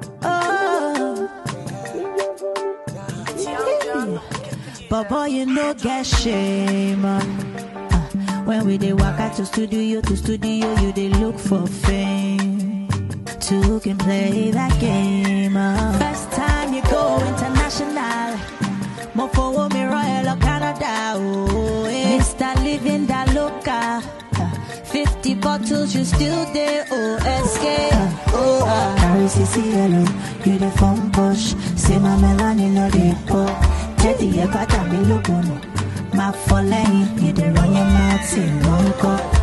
Oh. But boy, you no get shame. uh. Uh, When we dey waka to studio to studio, you dey look for fame. Two can play that game. uh. First time you go international. More for me Royal or Canada. Oh, eh. Mr. Living da Loca. Uh, 50 bottles, you still there. OSK. Oh, uh. Carry CCLO, you the phone push. Say my melanin no dey pop. Teddy, you got a me look on. My for lane, you dey run your mouth in one cup.